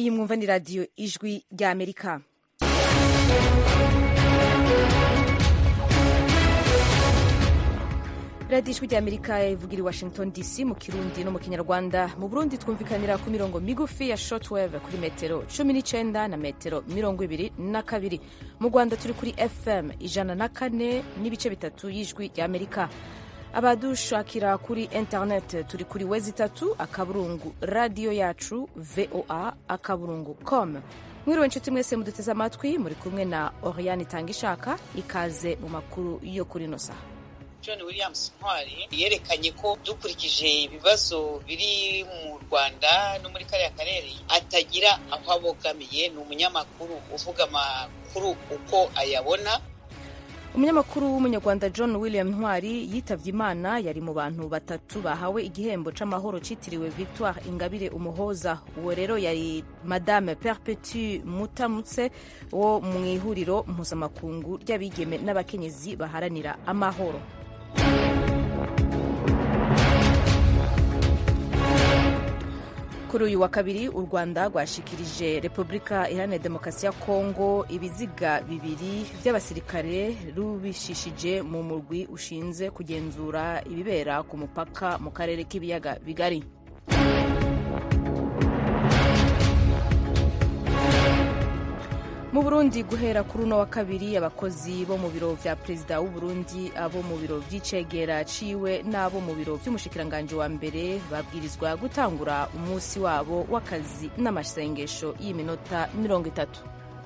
iyi mwumva ni radiyo ijwi rya amerika radiyo ijwi rya amerika ivugira i washington dc mu kirundi no mu kinyarwanda mu burundi twumvikanira ku mirongo migufi ya shortwave kuri metero cumi n'icyenda na metero mirongo ibiri na kabiri mu rwanda turi kuri fm ijana na kane n'ibice bitatu y'ijwi rya amerika abadushakira kuri internet turi kuri wezi itatu akaburungu radiyo yacu voa akaburungu com mwiriwe inshuti mwese muduteze amatwi muri kumwe na oriane itangishaka ikaze mu makuru yo kuri ino saha john williams ntwari yerekanye ko dukurikije ibibazo biri mu rwanda no muri kariya karere atagira aho abogamiye ni umunyamakuru uvuga amakuru uko ayabona umunyamakuru w'umunyarwanda john william ntwari yitabye imana yari mu bantu batatu bahawe igihembo c'amahoro citiriwe victoire ingabire umuhoza uwo rero yari madame perpetu mutamutse wo mu ihuriro mpuzamakungu ry'abigeme n'abakenyezi baharanira amahoro kuri uyu wa kabiri u rwanda rwashikirije repubulika iharanira demokarasi ya kongo ibiziga bibiri by'abasirikare rubishishije mu murwi ushinze kugenzura ibibera ku mupaka mu karere k'ibiyaga bigari mu burundi guhera kuri uno wa kabiri abakozi bo mu biro vya perezida w'uburundi abo mu biro vy'icegera ciwe n'abo mu biro vy'umushikiranganji wa mbere babwirizwa gutangura umunsi wabo w'akazi n'amasengesho y'iminota mirongo itatu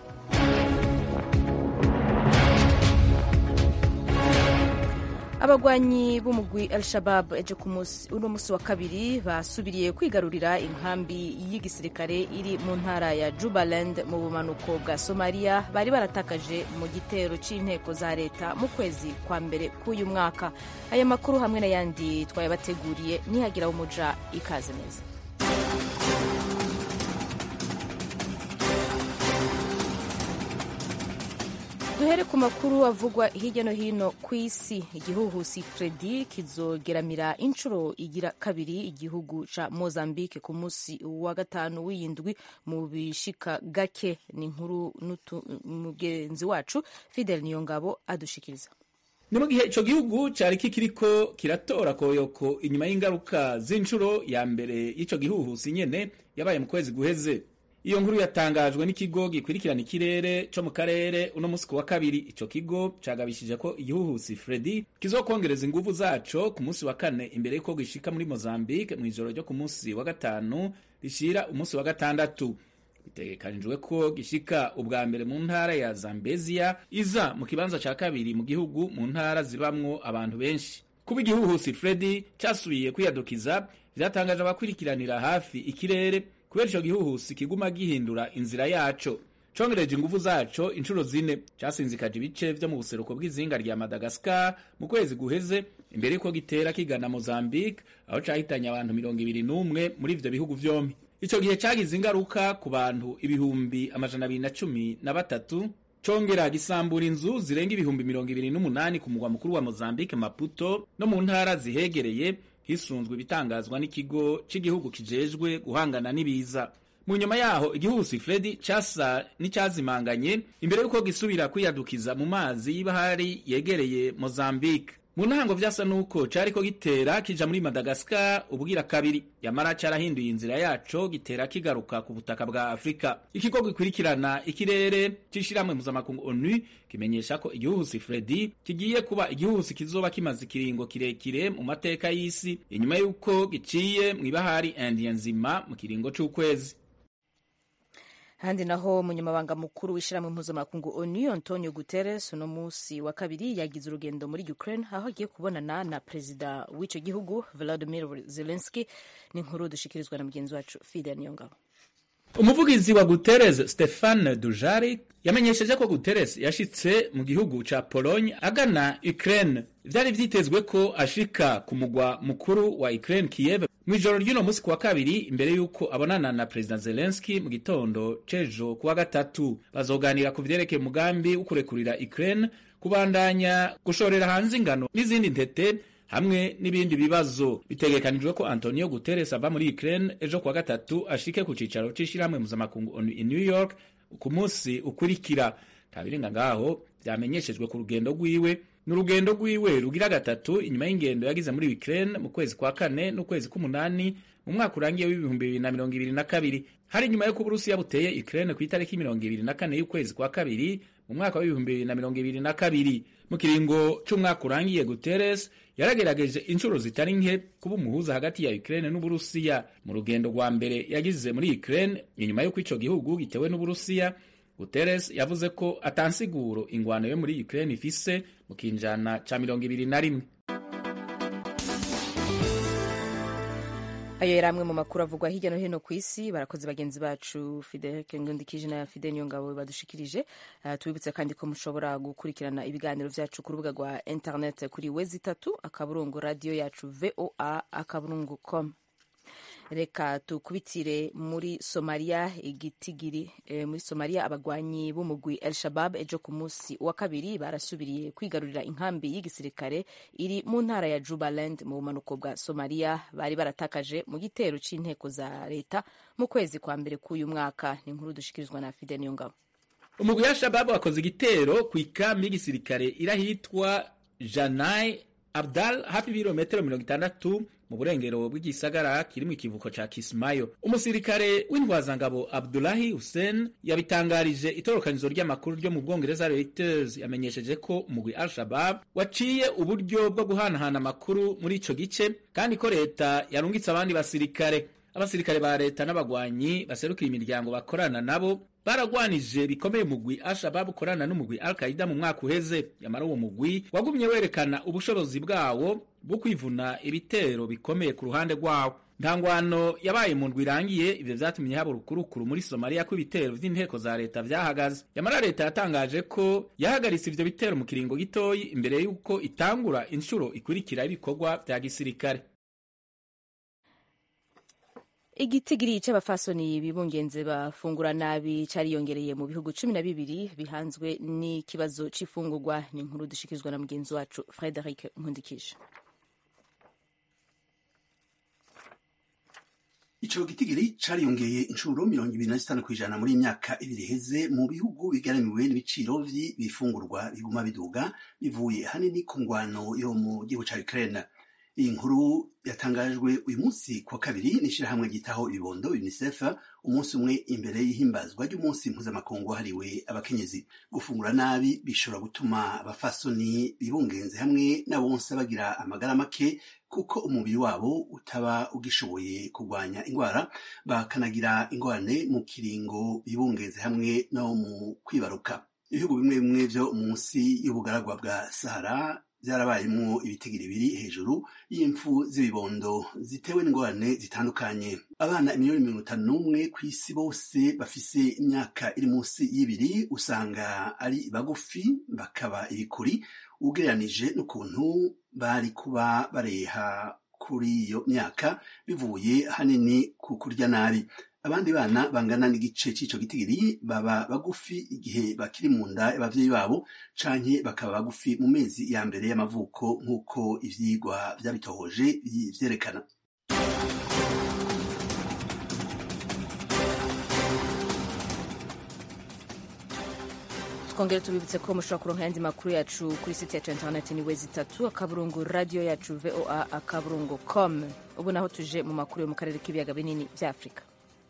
abagwanyi b'umugwi el shabab ejo ku uno musi wa kabiri basubiriye kwigarurira inkambi y'igisirikare iri mu ntara ya jubaland mu bumanuko bwa somaliya bari baratakaje mu gitero c'inteko za leta mu kwezi kwa mbere k'uyu mwaka aya makuru hamwe n'ayandi twayabateguriye nihagira umuja ikaze neza duhere ku makuru avugwa hirya no hino ku isi igihuhusi fredi kizogeramira inshuro igira kabiri igihugu ca mozambique ku munsi wa gatanu w'iyindwi mu bishika gake ni inkuru mugenzi wacu fidel niyongabo adushikiriza ni mu gihe ico gihugu cari kikiriko kiratora koyoko inyuma y'ingaruka z'inshuro ya mbere y'ico gihuhusi nyene yabaye mu kwezi guheze iyo nkuru yatangajwe n'ikigo gikurikirana ikirere co mu karere uno musi wa kabiri ico kigo cagabishije ko igihuhusi Freddy kizokongereza inguvu zaco ku musi wa kane imbere yuko gishika muri Mozambique mw'ijoro ryo ku musi wa gatanu rishira umunsi wa gatandatu bitegekanijwe ko gishika ubwa mbere mu ntara ya Zambezia iza mu kibanza ca kabiri mu gihugu mu ntara zibamwo abantu benshi kuba igihuhusi Freddy casubiye kwiyadukiza vyatangaje abakurikiranira hafi ikirere kubera ico gihuhusi kiguma gihindura inzira yaco congereje inguvu zaco inshuro zine casinzikaje ibice vyo mu buseruko bw'izinga rya Madagascar mu kwezi guheze imbere yuko gitera kigana Mozambique aho cahitanye abantu mirongo ibiri n'umwe muri ivyo bihugu vyompi ico gihe cagize ingaruka ku bantu ibihumbi amajana abiri na cumi na batatu congera gisambura inzu zirenga ibihumbi mirongo ibiri n'umunani ku mugwa mukuru wa Mozambique Maputo no mu ntara zihegereye hisunzwe ibitangazwa n'ikigo c'igihugu kijejwe guhangana n'ibiza mu nyuma yaho igihuhusi Freddy casa n'icyazimanganye imbere yuko gisubira kwiyadukiza mu mazi y'ibahari yegereye Mozambique mu ntango vyasa nuko cariko gitera kija muri Madagascar ubwira kabiri yamara carahinduye inzira yaco gitera kigaruka ku butaka bwa Afrika ikigo gikurikirana ikirere c'ishiramwe mpuzamakungu ONU kimenyesha ko igihuhusi Freddy kigiye kuba igihuhusi kizoba kimaze ikiringo kirekire mu mateka y'isi inyuma y'uko giciye mw'ibahari Indian nzima mu kiringo c'ukwezi handi naho umunyamabanga mukuru w'ishyirahamwe mpuzamakungu onu antonio guterres uno munsi wa kabiri yagize urugendo muri ukraine aho agiye kubonana na perezida w'ico gihugu volodimir zelenski ni inkuru dushikirizwa na mugenzi wacu fidel niyongabo umuvugizi wa guterres stefan dujarik yamenyesheje ko guterres yashitse mu gihugu ca pologne agana ukraine vyari vyitezwe ko ashika ku mugwa mukuru wa ukraine kiev mw'ijoro ry'uno musi kuwa kabiri imbere y'uko abonana na perezida zelenski mu gitondo c'ejo kuwa gatatu bazoganira ku vyerekeye umugambi wo kurekurira ukraine kubandanya gushorera hanze ingano n'izindi ntete hamwe n'ibindi bibazo bitegekanijwe ko antonio guterres ava muri ukraine ejo kuwa gatatu ashike ku cicaro c'ishirahamwe mpuzamakungu onu i new york ku munsi ukurikira ntabirenga ngaho vyamenyeshejwe ku rugendo rwiwe ni urugendo rwiwe rugira gatatu inyuma y'ingendo yagize muri ukraine mu kwezi kwa kane n'ukwezi k'umunani mu mwaka urangiye w'ibihumbi bibiri na mirongo ibiri na kabiri hari inyuma y'uko uburusiya buteye ukraine ku itariki mirongo ibiri na kane y'ukwezi kwa kabiri mu mwaka w'ibihumbi bibiri na mirongo ibiri na kabiri mu kiringo c'umwaka urangiye guterres yaragerageje inshuro zitari nke kuba umuhuza hagati ya ukraine n'uburusiya mu rugendo rwa mbere yagize muri ukraine inyuma y'uko ico gihugu gitewe n'uburusiya guterres yavuze ko atansiguro ingwano yo muri ukraine ifise mu kinjana ca mirongo ibiri na rimwe ayo yari amwe mu makuru avugwa hirya no hino ku isi barakoze bagenzi bacu fideke ngundikije na fide niyo ngabo badushikirije uh, tubibutse kandi ko mushobora gukurikirana ibiganiro vyacu ku rubuga rwa internet kuri wezi itatu akaburungu radio yacu voa akaburungu com reka tukubitire muri somaliya igitigiri e, muri somaliya abagwanyi b'umugwi el shabab ejo ku munsi wa kabiri barasubiriye kwigarurira inkambi y'igisirikare iri mu ntara ya jubaland mu bumanuko bwa somaliya bari baratakaje mu gitero c'inteko za leta mu kwezi kwa mbere k'uyu mwaka ni inkuru dushikirizwa na fide niyongabo umugwi wa shababu wakoze igitero ku ikambi y'igisirikare irahitwa janai abdal hafi ibirometero mirongo itandatu mu burengero bw'igisagara kirimo ikivuko ca Kismayo. Umusirikare w'intwazangabo Abdullahi Hussein yabitangarije itorokanizo ry'amakuru ryo mu Bwongereza Reuters yamenyesheje ko umugwi Al-Shabab waciye uburyo bwo guhanahana amakuru muri ico gice kandi ko leta yarungitse abandi basirikare. Abasirikare ba leta n'abagwanyi baserukira imiryango bakorana nabo baragwanije bikomeye umugwi Al-Shabab ukorana n'umugwi Al-Qaida mu mwaka uheze. Yamara uwo mugwi wagumye werekana ubushobozi bwawo bwo kwivuna ibitero bikomeye ku ruhande rwawo. Nta ngwano yabaye mu ndwi irangiye, ivyo vyatumye haba urukurukuru muri Somalia ko ibitero vy'inteko za leta vyahagaze. Yamara leta yatangaje ko yahagaritse ivyo bitero mu kiringo gitoyi imbere y'uko itangura inshuro ikurikira y'ibikorwa vya gisirikare. igitigiri c'abafasoni bibungenze bafungura nabi cariyongereye mu bihugu cumi na bibiri bihanzwe n'ikibazo c'ifungurwa ni inkuru dushikirizwa na mugenzi wacu frederic nkundikije ico gitigiri cariyongeye inshuro mirongo ibiri na zitanu kw'ijana muri imyaka ibiri iheze mu bihugu bigaramiwe n'ibiciro vy'ibifungurwa biguma biduga bivuye hanini ku ngwano yo mu gihugu ca Ukraine iyi nkuru yatangajwe uyu munsi kuwa kabiri n'ishirahamwe ryitaho ibibondo UNICEF umunsi umwe imbere y'ihimbazwa ry'umunsi mpuzamakungu wahariwe abakenyezi gufungura nabi bishobora gutuma abafasoni bibungenze hamwe n'abonsa bagira amagara make kuko umubiri wabo utaba ugishoboye kurwanya indwara bakanagira ingorane mu kiringo bibungenze hamwe no mu kwibaruka ibihugu bimwe bimwe vyo munsi y'ubugaragwa bwa Sahara byarabayemo ibitigiri biri hejuru y'impfu z'ibibondo zitewe n'ingorane zitandukanye abana miliyoni mirongo itanu n'umwe ku isi bose bafise imyaka iri munsi y'ibiri usanga ari bagufi bakaba ibikuri ugereranije n'ukuntu bari kuba bareha kuri iyo myaka bivuye hanini ku kurya nabi abandi bana bangana n'igice c'ico gitigiri baba bagufi igihe bakiri mu nda y'abavyeyi babo canke bakaba bagufi mu mezi ya mbere y'amavuko nk'uko ivyigwa vyabitohoje vyerekana twongere tubibutse ko mushobora kuronka ayandi makuru yacu kuri site yacu interineti ni wezi itatu akaburungu radiyo yacu voa akaburungu com ubu naho tuje mu makuru yo mu karere k'ibiyaga binini vya afurika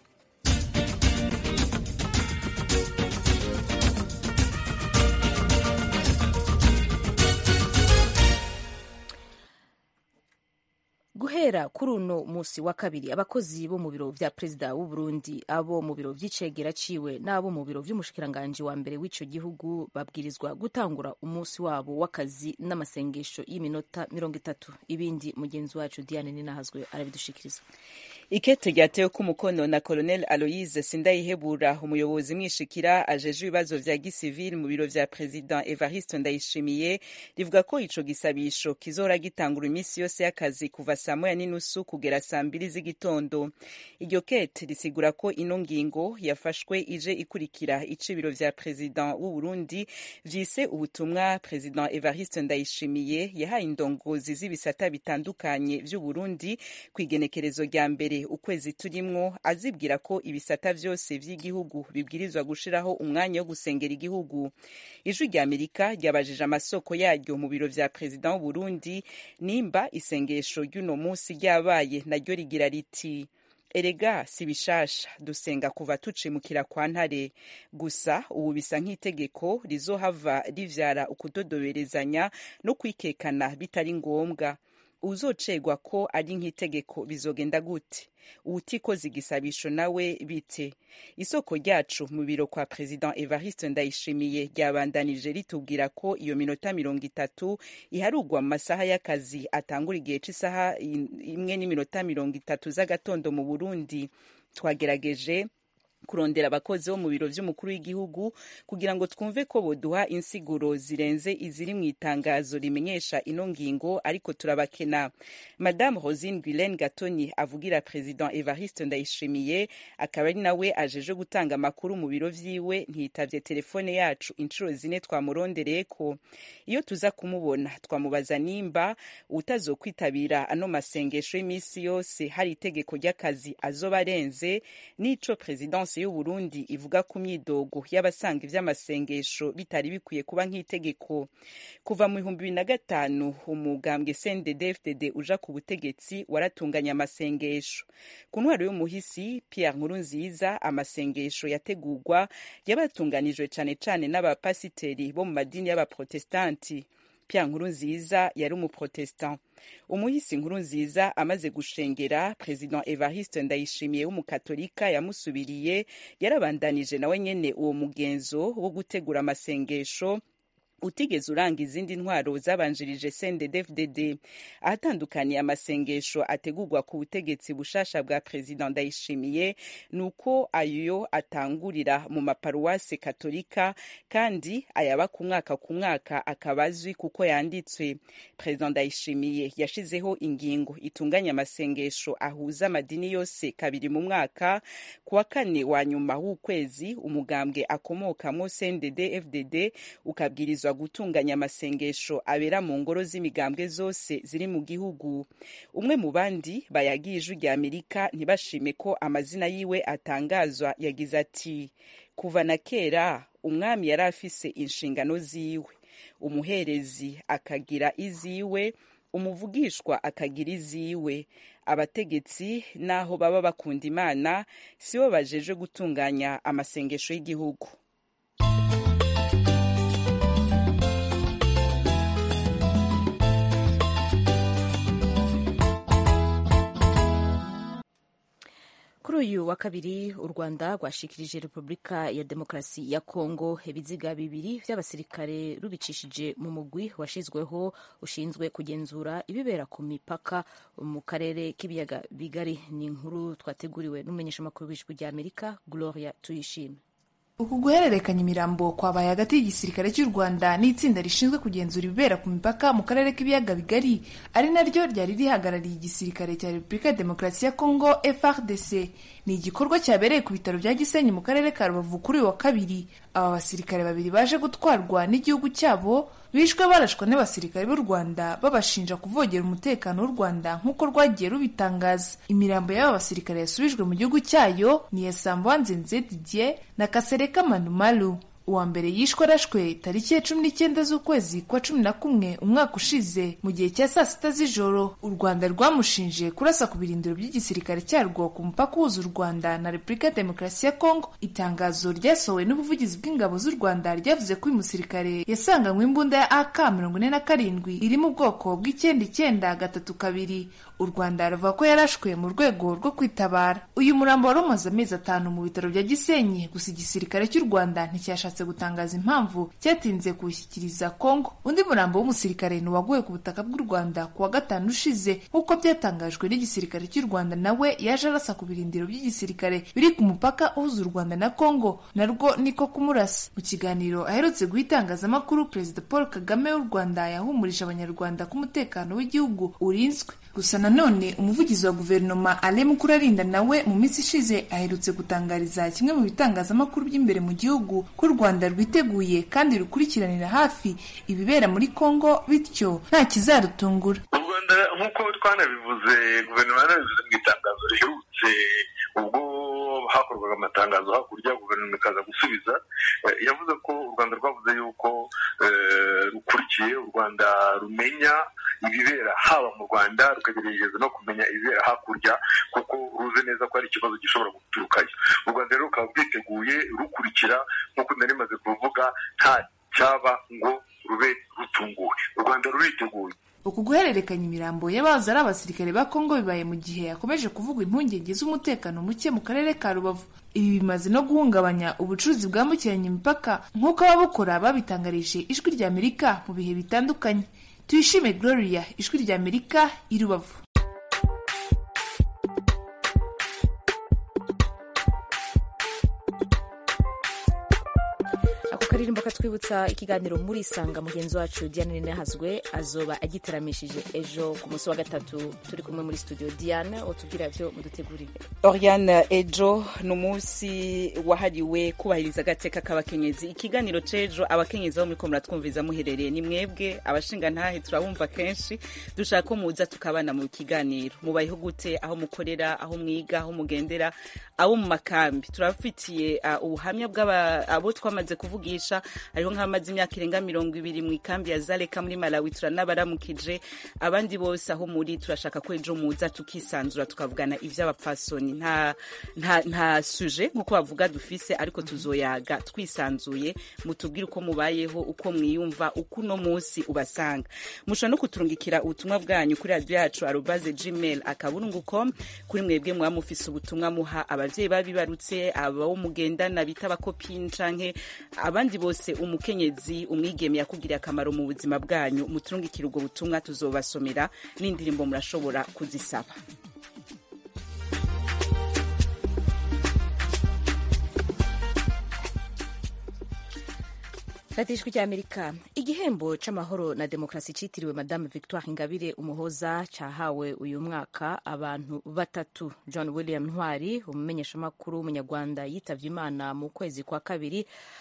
guhera kuri uno musi wa kabiri abakozi bo mu biro vya perezida w'u Burundi abo mu biro vy'icegera ciwe n'abo mu biro vy'umushikiranganji wa mbere w'ico gihugu babwirizwa gutangura umunsi wabo w'akazi n'amasengesho y'iminota mirongo itatu ibindi mugenzi wacu Diane Ninahazwe arabidushikiriza ikete ryatewe ko umukono na colonel aloise sindayihebura umuyobozi mwishikira ajeje ibibazo vya gisivili mu biro vya president evariste ndayishimiye rivuga ko ico gisabisho kizora gitangura iminsi yose y'akazi kuva saa moya n'inusu kugera saa mbiri z'igitondo iryo kete risigura ko ino ngingo yafashwe ije ikurikira ico ibiro vya president w'u burundi vyise ubutumwa president evariste ndayishimiye yahaye indongozi z'ibisata bitandukanye vy'u burundi kw'igenekerezo rya mbere ukwezi turimwo azibwira ko ibisata vyose vy'igihugu bibwirizwa gushiraho umwanya wo gusengera igihugu ijwi rya amerika ryabajije amasoko yaryo mu biro vya perezida w'uburundi nimba isengesho ry'uno munsi ryabaye naryo rigira riti erega si bishasha dusenga kuva tucimukira kwa ntare gusa ubu bisa nk'itegeko rizohava rivyara ukudodoberezanya no kwikekana bitari ngombwa uzocegwa ko ari nk'itegeko bizogenda gute uwutikoze igisabisho nawe bite isoko ryacu mu biro kwa president evariste ndayishimiye ryabandanije ritubwira ko iyo minota mirongo itatu iharugwa mu masaha y'akazi atangura igihe c'isaha imwe n'iminota mirongo itatu z'agatondo mu burundi twagerageje kurondera abakozi bo mu biro vy'umukuru w'igihugu kugira ngo twumve ko boduha insiguro zirenze iziri mu itangazo rimenyesha ino ngingo ariko turabakena madame rosine guilaine gatoni avugira president evariste ndayishimiye akaba ari nawe ajeje gutanga amakuru mu biro vyiwe ntiyitavye telefone yacu inshuro zine twamurondereyeko iyo tuza kumubona twamubaza nimba utazokwitabira ano masengesho y'imisi yose hari itegeko ry'akazi azoba arenze n'ico presidence y'u Burundi ivuga ku myidogo y'abasanga ivy'amasengesho bitari bikwiye kuba nk'itegeko kuva mu bihumbi bibiri na gatanu umugambwe CNDD-FDD uja ku butegetsi waratunganya amasengesho ku ntwaro y'umuhisi Pierre Nkurunziza amasengesho yategurwa yabatunganijwe cane cane n'abapasiteri bo mu madini y'abaprotestanti Pierre Nkurunziza yari umuprotestant umuhisi Nkurunziza amaze gushengera president Evariste Ndayishimiye w'umukatolika yamusubiriye yarabandanije nawe nyene uwo mugenzo wo gutegura amasengesho utigeze uranga izindi ntwaro zabanjirije CNDD-FDD ahatandukaniye amasengesho ategurwa ku butegetsi bushasha bwa president Ndayishimiye nuko ayo atangurira mu maparuwase katolika kandi ayaba ku mwaka ku mwaka akaba azwi kuko yanditswe president Ndayishimiye yashizeho ingingo itunganya amasengesho ahuza amadini yose kabiri mu mwaka ku wa kane wa nyuma w'ukwezi umugambwe akomokamwo CNDD-FDD ukabwirizwa gutunganya amasengesho abera mu ngoro z'imigambwe zose ziri mu gihugu umwe mu bandi bayagiye ijwi rya amerika ntibashime ko amazina yiwe atangazwa yagize ati kuva na kera umwami yari afise inshingano ziwe umuherezi akagira iziwe umuvugishwa akagira iziwe abategetsi n'aho baba bakunda imana sibo bajeje gutunganya amasengesho y'igihugu kuri uyu wa kabiri u rwanda rwashikirije repubulika ya demokarasi ya kongo ibiziga bibiri by'abasirikare rubicishije mu mugwi washyizweho ushinzwe kugenzura ibibera ku mipaka mu karere k'ibiyaga bigari ni inkuru twateguriwe n'umumenyeshamakuru w'ijwi rya amerika gloria tuyishime uku guhererekanya imirambo kwabaye hagati y'igisirikare cy'u rwanda n'itsinda rishinzwe kugenzura ibibera ku mipaka mu karere k'ibiyaga bigari ari naryo ryari rihagarariye igisirikare cya repubulika ya demokarasi ya kongo frdc ni igikorwa cyabereye ku bitaro bya gisenyi mu karere ka rubavu kuri uyu wa kabiri aba basirikare babiri baje gutwarwa n'igihugu cyabo bishwe barashwa n'abasirikare b'u rwanda babashinja kuvogera umutekano w'u rwanda nk'uko rwagiye rubitangaza imirambo y'aba basirikare yasubijwe mu gihugu cyayo ni iya sambanzenze didier na kasereka manumalu uwa mbere yishwe arashwe tariki ya cumi n'icyenda z'ukwezi kwa cumi na kumwe umwaka ushize mu gihe cya saa sita z'ijoro u rwanda rwamushinje kurasa ku birindiro by'igisirikare cyarwo ku mupaka uhuza u rwanda na repubulika ya demokarasi ya kongo itangazo ryasohowe n'ubuvugizi bw'ingabo z'u rwanda ryavuze ko uyu musirikare yasanganywe imbunda ya ak mirongo ine na karindwi iri mu bwoko bw'icyenda icyenda gatatu kabiri u rwanda ruvuga ko yarashwe mu rwego rwo kwitabara uyu murambo wari umaze amezi atanu mu bitaro bya gisenyi gusa igisirikare cy'u rwanda nticyashatse cyashatse gutangaza impamvu cyatinze kuwushyikiriza kongo undi murambo w'umusirikare ni uwaguye ku butaka bw'u rwanda ku wa gatanu ushize nk'uko byatangajwe n'igisirikare cy'u rwanda nawe yaje arasa ku birindiro by'igisirikare biri ku mupaka uhuza u rwanda na kongo narwo niko kumurasa mu kiganiro aherutse guha itangazamakuru perezida paul kagame w'u rwanda yahumurije abanyarwanda ko umutekano w'igihugu urinzwe gusa nanone umuvugizi wa guverinoma ale mukurarinda nawe mu minsi ishize aherutse gutangariza kimwe mu bitangazamakuru by'imbere mu gihugu ko u rwanda rwiteguye kandi rukurikiranira hafi ibibera muri kongo bityo nta kizarutungura u rwanda nk'uko twanabivuze guverinoma yanabivuze mu itangazo riherutse ubwo hakorwaga amatangazo hakurya guverinoma ikaza gusubiza yavuze ko u rwanda rwavuze yuko rukurikiye u rwanda rumenya ibibera haba mu rwanda rukagerageza no kumenya ibibera hakurya kuko ruzi neza ko hari ikibazo gishobora guturukayo u rwanda rero rukaba rwiteguye rukurikira nk'uko nari maze kuvuga nta cyaba ngo rube rutunguwe u rwanda ruriteguye uku guhererekanya imirambo y'abahoze ari abasirikare ba kongo bibaye mu gihe hakomeje kuvugwa impungenge z'umutekano muke mu karere ka rubavu ibi bimaze no guhungabanya ubucuruzi bwambukiranya imipaka nk'uko ababukora babitangarije ijwi rya amerika mu bihe bitandukanye tuyishime gloria ijwi rya amerika i rubavu akaririmbo katwibutsa ikiganiro muri isanga mugenzi wacu diane ninahazwe azoba agitaramishije ejo ku munsi wa gatatu turi kumwe muri studio diane utubwira byo mudutegurire oriane ejo ni umunsi wahariwe kubahiriza agateka k'abakenyezi ikiganiro c'ejo abakenyezi bo muri ko muratwumviza muherereye ni mwebwe abashinga ntahe turabumva kenshi dushaka ko muza tukabana mu kiganiro mubayeho gute aho mukorera aho mwiga aho mugendera abo mu makambi turabafitiye uh, ubuhamya bw'abo twamaze kuvugisha hariho nk'abamaze imyaka irenga mirongo ibiri mu ikambi ya zareka muri malawi turanabaramukije abandi bose aho muri turashaka ko ejo muza tukisanzura tukavugana ivy'abapfasoni nta, nta, nta suje nk'uko bavuga dufise ariko tuzoyaga twisanzuye mutubwire uko mubayeho uko mwiyumva uko uno munsi ubasanga mushobora no kuturungikira ubutumwa bwanyu kuri radiyo yacu arobaze gmail akaburungu com kuri mwebwe muba mufise ubutumwa muha abavyeyi babibarutse abo mugendana bita abakopini canke abandi bose umukenyezi umwigeme yakugiriye akamaro mu buzima bwanyu muturungikira ubwo butumwa tuzobasomera n'indirimbo murashobora kuzisaba radiyo ijwi ry'amerika igihembo c'amahoro na demokarasi citiriwe madame victoire ingabire umuhoza cahawe uyu mwaka abantu batatu john william ntwari umumenyeshamakuru w'umunyarwanda yitavye imana mu kwezi kwa kabiri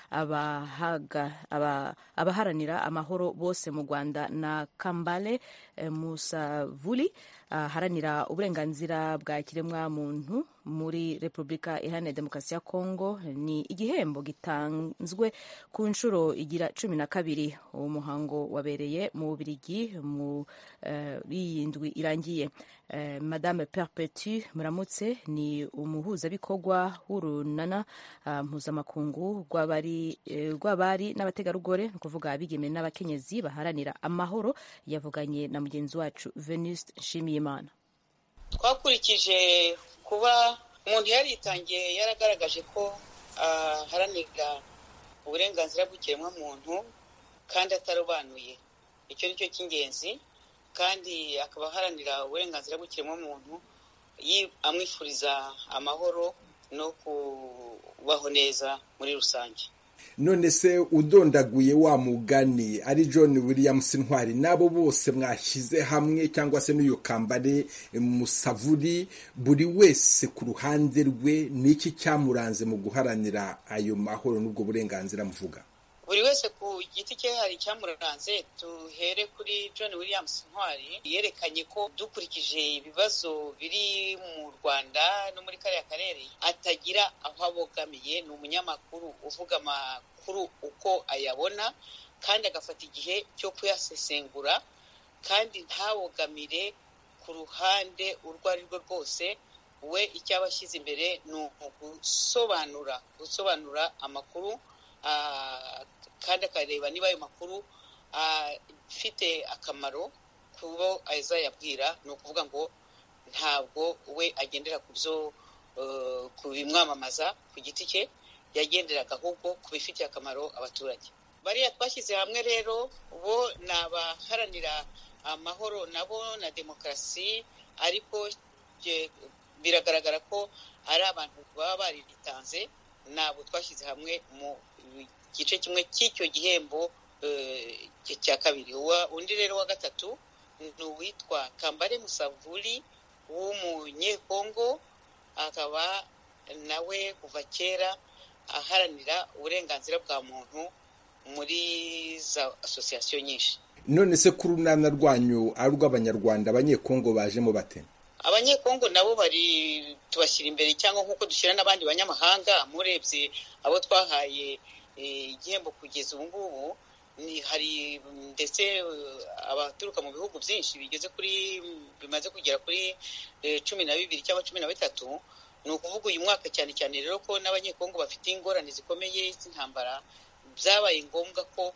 abaharanira amahoro bose mu rwanda na kambale eh, musavuli aharanira uburenganzira bwa kiremwa muntu muri repubulika iharanira demokarasi ya kongo ni igihembo gitanzwe ku nshuro igira cumi na kabiri uwo muhango wabereye mu bubirigi muri iyi ndwi irangiye madame perpetu muramutse ni umuhuzabikorwa w'urunana mpuzamakungu rw'abari n'abategarugori ni ukuvuga abigeme n'abakenyezi baharanira amahoro yavuganye na mugenzi wacu venuste nshimiyimana twakurikije kuba umuntu yaritangiye yaragaragaje ko aharanira uburenganzira bw'ikiremwamuntu kandi atarobanuye icyo ni cyo cy'ingenzi kandi akaba aharanira uburenganzira bw'ikiremwamuntu amwifuriza amahoro no kubaho neza muri rusange none se udondaguye wa mugani ari john williams ntwari n'abo bose mwashyize hamwe cyangwa se n'uyu kambare musavuri buri wese ku ruhande rwe n'iki cyamuranze mu guharanira ayo mahoro n'ubwo burenganzira muvuga buri wese ku giti cye hari icyamuranze duhere kuri john williams ntwari yerekanye ko dukurikije ibibazo biri mu rwanda no muri kariya karere atagira aho abogamiye ni umunyamakuru uvuga amakuru uko ayabona kandi agafata igihe cyo kuyasesengura kandi ntabogamire ku ruhande urwo ari rwo rwose we icyo aba ashyize imbere ni ugusobanura gusobanura amakuru kandi akareba niba ayo makuru afite akamaro ku bo azayabwira ni ukuvuga ngo ntabwo we agendera ku byo ku bimwamamaza ku giti cye yagenderaga ahubwo ku bifitiye akamaro abaturage bariya twashyize hamwe rero bo ni abaharanira amahoro nabo na demokarasi ariko biragaragara ko ari abantu baba baritanze ntabwo twashyize hamwe mu gice kimwe cy'icyo gihembo cya kabiri undi rero wa gatatu ni uwitwa kambare musavuri w'umunyekongo akaba nawe kuva kera aharanira uburenganzira bwa muntu muri za asosiyasiyo nyinshi none se ku runana rwanyu ari urw'abanyarwanda abanyekongo bajemo bate abanyekongo nabo bari tubashyira imbere cyangwa nk'uko dushyira n'abandi banyamahanga murebye abo twahaye igihembo kugeza ubu ngubu hari ndetse abaturuka mu bihugu byinshi bigeze kuri bimaze kugera kuri cumi na bibiri cyangwa cumi na bitatu ni ukuvuga uyu mwaka cyane cyane rero ko n'abanyekongo bafite ingorane zikomeye z'intambara byabaye ngombwa ko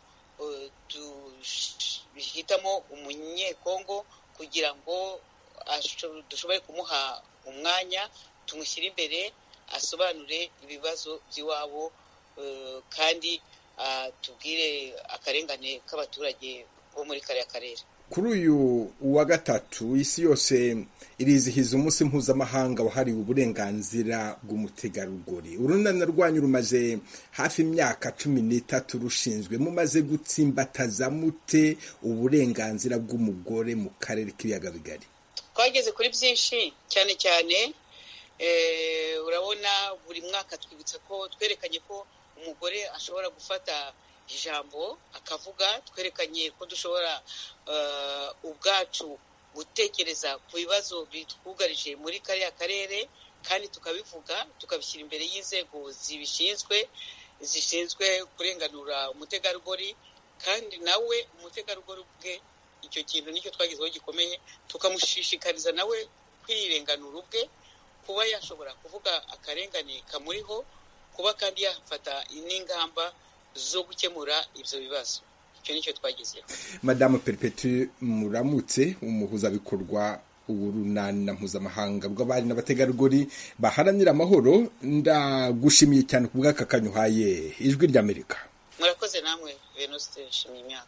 duhitamo umunyekongo kugira ngo dushobore kumuha umwanya tumushyire imbere asobanure ibibazo by'iwabo kandi tubwire akarengane k'abaturage bo muri kariya karere kuri uyu wa gatatu isi yose irizihiza umunsi mpuzamahanga wahariwe uburenganzira bw'umutegarugori urunana rwanyu rumaze hafi imyaka cumi n'itatu rushinzwe mumaze gutsimbataza mute uburenganzira bw'umugore mu karere k'ibiyaga bigari twageze kuri byinshi cyane cyane urabona buri mwaka twibutsa ko twerekanye ko umugore ashobora gufata ijambo akavuga twerekanye ko dushobora ubwacu gutekereza ku bibazo bitwugarije muri kariya karere kandi tukabivuga tukabishyira imbere y'inzego zibishinzwe zishinzwe kurenganura umutegarugori kandi nawe umutegarugori ubwe icyo kintu nicyo twagezeho gikomeye tukamushishikariza nawe kwirenganura ubwe kuba yashobora kuvuga akarengane kamuriho kuba kandi yafata n'ingamba zo gukemura ibyo bibazo icyo nicyo twagezeho madamu peripeti muramutse umuhuzabikorwa urunana mpuzamahanga rw'abari n'abategarugori baharanira amahoro ndagushimiye cyane ku bw'aka kanyuhaye ijwi ry'amerika murakoze namwe venuste nshimye imyaka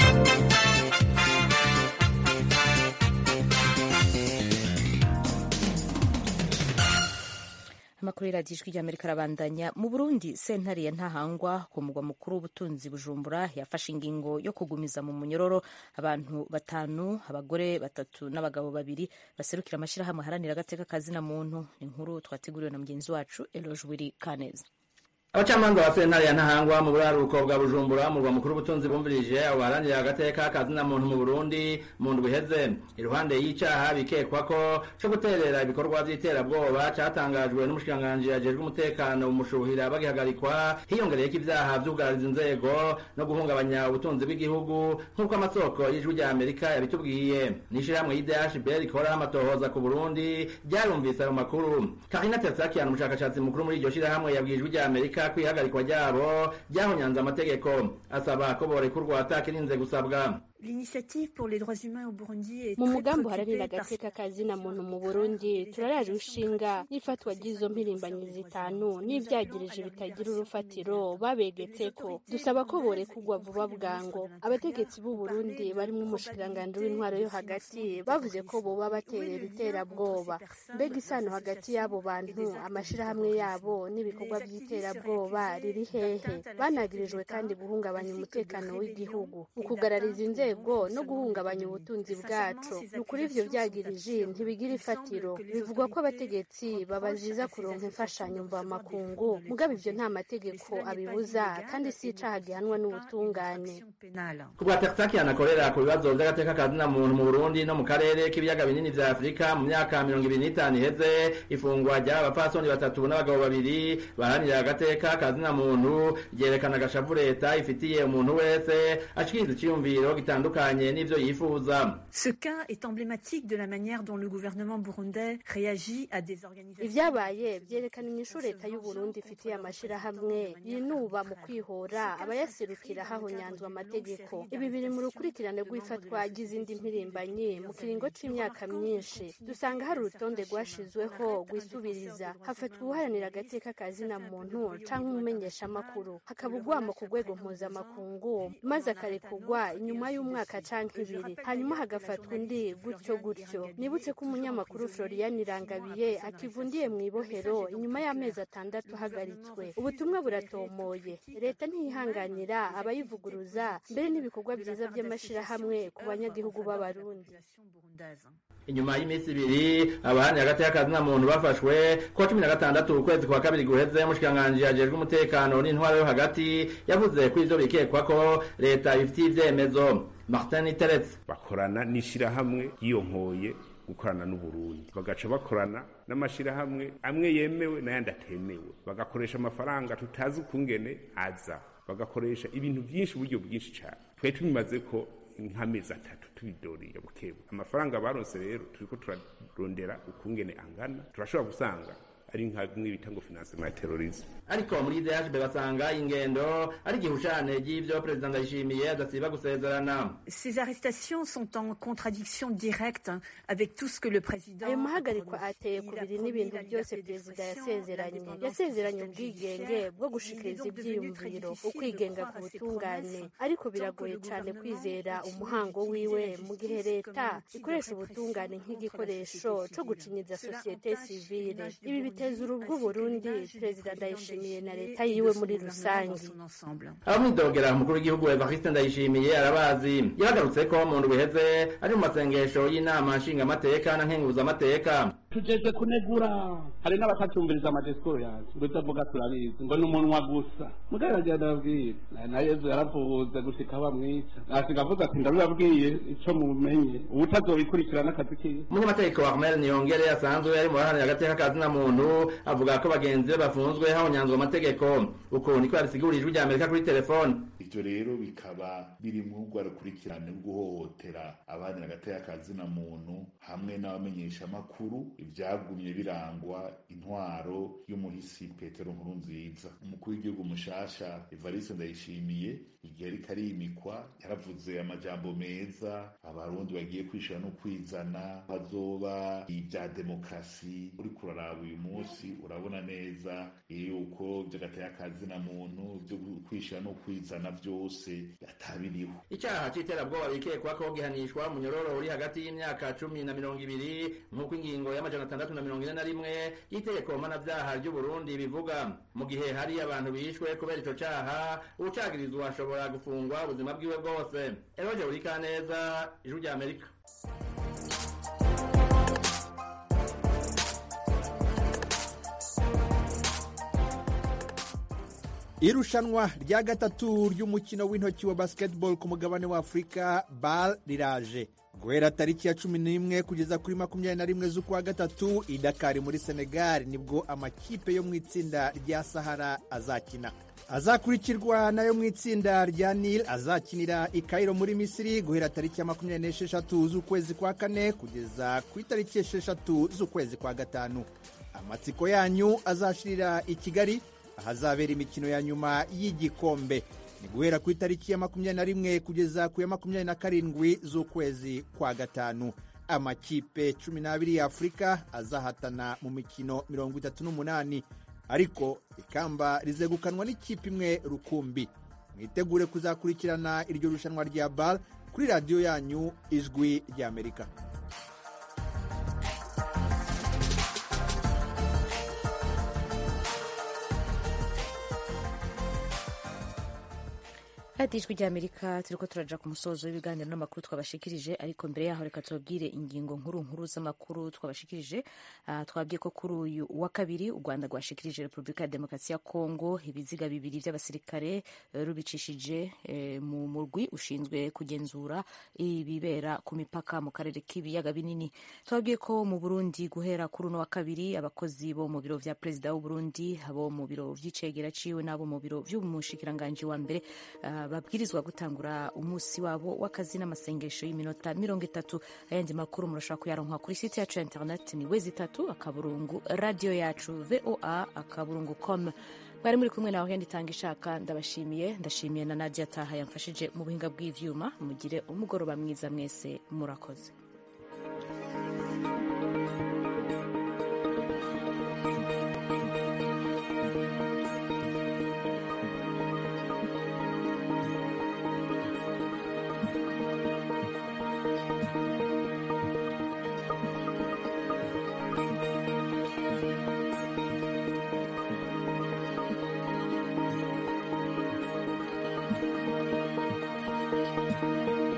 amakuru y'iradiyo ijwi ry'amerika arabandanya mu burundi sentare ya ntahangwa ku mugwa mukuru w'ubutunzi bujumbura yafashe ingingo yo kugumiza mu munyororo abantu batanu abagore batatu n'abagabo babiri baserukira amashyirahamwe aharanira agateka kazina muntu ni inkuru twateguriwe na mugenzi wacu eloge wiri kaneza abacamanza ba sentare ya ntahangwa mu buraruko bwa bujumbura mu rwa mukuru w'ubutunzi bumvirije abo baharanira agateka kazina muntu mu burundi mu ndwi iheze iruhande y'icaha bikekwa ko co guterera ibikorwa vy'iterabwoba catangajwe n'umushikiranganji ajejwe umutekano umushuhira bagihagarikwa hiyongereyeko ivyaha vy'ubwariza inzego no guhungabanya ubutunzi bw'igihugu nk'uko amasoko y'ijwi rya amerika yabitubwiye n'ishirahamwe y'idhb rikora amatohoza ku burundi ryarumvise ayo makuru karina tersakian umushakashatsi mukuru muri iryo shirahamwe yabwiye ijwi rya amerika ko ihagarikwa ryabo ryahonyanze amategeko asaba ko borekurwa atakirinze gusabwa mu mugambi uharanira agateka kazina muntu mu burundi turaraje ushinga n'ifatwa ry'izo mpirimbanyi zitanu n'ivyagirije bitagira urufatiro babegetseko dusaba ko borekurwa vuba bwango abategetsi b'u burundi barimwo umushikiranganji w'intwaro yo hagati bavuze ko boba baterera iterabwoba mbega isano hagati y'abo bantu amashirahamwe yabo n'ibikorwa vy'iterabwoba riri hehe banagirijwe kandi guhungabanya umutekano w'igihugu ukugarariza inzego inzego no guhungabanya ubutunzi bwacu ni ukuri ivyo vyagirije ntibigira ifatiro bivugwa ko abategetsi babaziza kuronka imfashanyo mva makungu mugabo ivyo nta mategeko abibuza kandi si icaha gihanwa n'ubutungane kubwa tersakian akorera ku bibazo vy'agateka kazina muntu mu burundi no mu karere k'ibiyaga binini vya afurika mu myaka mirongo ibiri n'itanu iheze ifungwa ry'aba bapfasoni batatu n'abagabo babiri baharanira agateka kazina muntu ryerekana agashavu leta ifitiye umuntu wese ashikiriza iciyumviro gitanga bitandukanye n'ivyo yifuza Ce cas est emblématique de la manière dont le gouvernement burundais réagit à des organisations. ivyabaye vyerekana inyishu leta y'u Burundi ifitiye amashirahamwe yinuba mu kwihora abayaserukira hahonyanzwe amategeko ibi biri mu rukurikirane rw'ifatwa ry'izindi mpirimbanyi mu kiringo c'imyaka myinshi dusanga hari urutonde rwashizweho rwisubiriza hafatwa uharanira agateka ka zina muntu canke umumenyeshamakuru hakaba ugwamo ku rwego mpuzamakungu maze akarekurwa inyuma y'umwaka canke ibiri hanyuma hagafatwa undi gutyo gutyo nibutse ko umunyamakuru Florian Irangabiye akivundiye mu ibohero inyuma y'amezi atandatu ahagaritswe ubutumwa buratomoye leta ntiyihanganira abayivuguruza mbere n'ibikorwa byiza by'amashirahamwe ku banyagihugu b'abarundi inyuma y'iminsi ibiri abahani hagati y'akazi na muntu bafashwe kuwa cumi na gatandatu ukwezi kwa kabiri guheze mushikiranganji ajejwe umutekano n'intwaro yo hagati yavuze ko ivyo bikekwa ko leta ibifitiye ivyemezo martin teretse bakorana n'ishirahamwe ryiyonkoye gukorana n'uburundi bagaca bakorana n'amashirahamwe amwe yemewe n'ayandi atemewe bagakoresha amafaranga tutazi ukungene aza bagakoresha ibintu byinshi uburyo bwinshi cyane twari tubimaze ko nk'amezi atatu tubidoriye bukebu amafaranga baronse rero turiko turarondera ukungene angana turashobora gusanga ari nka bimwe bita ngo financement ya terrorisme ariko muri DHB basanga ingendo ari igihushane ry'ivyo perezida ndayishimiye adasiba gusezerana Ces arrestations sont en contradiction directe avec tout ce que le président ayo mahagarikwa ateye ku biri n'ibintu byose perezida yasezeranye yasezeranye ubwigenge bwo gushikiriza ivyiyumviro ukwigenga ku butungane ariko biragoye cyane kwizera umuhango wiwe mu gihe leta ikoresha ubutungane nk'igikoresho co gucinyiza sosiyete sivile ibi biteza urubwo Burundi perezida ndayishimiye na leta yiwe muri rusange abamwidogera umukuru w'igihugu Evariste Ndayishimiye arabazi yagarutse ko mu ndwi iheze ari mu masengesho y'inama nshingamateka na nkenguzamateka tugeze kunegura hari n'abatacyumviriza amadisikuru yacu ngo ibyo avuga turabizi ngo ni umunwa gusa mugaragara ndababwira na yezu yaravuze gushika bamwica nasiga avuze ati ndabibabwiye ico mumenye ubutazobikurikirana akazi kiwe umunyamategeko wa Armel Niyongere asanzwe ari mu baharanira agateka kazi na muntu avuga ko bagenzi be bafunzwe hahonyanzwe amategeko uko niko yabisigurije ijwi rya Amerika kuri telefone ivyo rero bikaba biri mu rwa rukurikirane rwo guhohotera abaharanira agateka kazi na muntu hamwe n'abamenyesha amakuru ivyagumye birangwa intwaro y'umuhisi Petero Nkurunziza umukuru w'igihugu mushasha Evariste Ndayishimiye igihe ariko arimikwa yaravuze amajambo meza abarundi bagiye kwishira no kwizana bazoba ibya demokrasi uri kuraraba uyu munsi urabona neza yuko vy'agateka kazi na muntu vyo kwishira no kwizana vyose yatabiriho icyaha c'iterabwoba bikekwa ko gihanishwa munyororo uri hagati y'imyaka cumi na mirongo ibiri nk'uko ingingo y'amajana atandatu na mirongo ine na rimwe y'itegeko mpanavyaha ry'u Burundi bivuga mu gihe hari abantu bishwe kubera ico caha uwucagirizwa ashobora gufungwa ubuzima bwiwe bwose eroje urikaneza ijwi rya amerika irushanwa rya gatatu ry'umukino w'intoki wa basketball ku mugabane wa afurika bal riraje guhera tariki ya cumi n'imwe kugeza kuri makumyabiri na rimwe z'ukwa gatatu i dakari muri senegal nibwo amakipe yo mu itsinda rya sahara azakina azakurikirwa nayo mu itsinda rya nil azakinira i kairo muri misiri guhera tariki ya makumyabiri n'esheshatu z'ukwezi kwa kane kugeza ku itariki esheshatu z'ukwezi kwa gatanu amatsiko yanyu azashirira i kigali ahazabera imikino ya nyuma y'igikombe ni guhera ku itariki ya makumyabiri na rimwe kugeza ku ya makumyabiri na karindwi z'ukwezi kwa gatanu amakipe cumi n'abiri ya afurika azahatana mu mikino mirongo itatu n'umunani ariko ikamba rizegukanwa n'ikipe imwe rukumbi mwitegure kuzakurikirana iryo rushanwa rya bal kuri radiyo yanyu ijwi ry'amerika radiyo ijwi ry'amerika turiko turaja ku musozo w'ibiganiro n'amakuru twabashikirije ariko mbere yaho reka tubabwire ingingo nkuru nkuru z'amakuru twabashikirije uh, twabwiye ko kuri uyu wa kabiri u rwanda rwashikirije repubulika ya demokarasi ya kongo ibiziga bibiri by'abasirikare uh, rubicishije uh, mu murwi ushinzwe kugenzura ibibera ku mipaka mu karere k'ibiyaga binini twabwiye ko mu burundi guhera kuri uno wa kabiri abakozi bo mu biro vya perezida w'uburundi abo mu biro vy'icegera ciwe n'abo mu biro vy'umushikiranganji wa mbere uh, babwirizwa gutangura umunsi wabo w'akazi n'amasengesho y'iminota mirongo itatu ayandi makuru murashobora kuyaronka kuri site yacu ya internet ni wezi itatu akaburungu radiyo yacu voa akaburungu com mwari muri kumwe nawe hendi itanga ishaka ndabashimiye ndashimiye na nadia taha yamfashije mu buhinga bw'ivyuma mugire umugoroba mwiza mwese murakoze thank you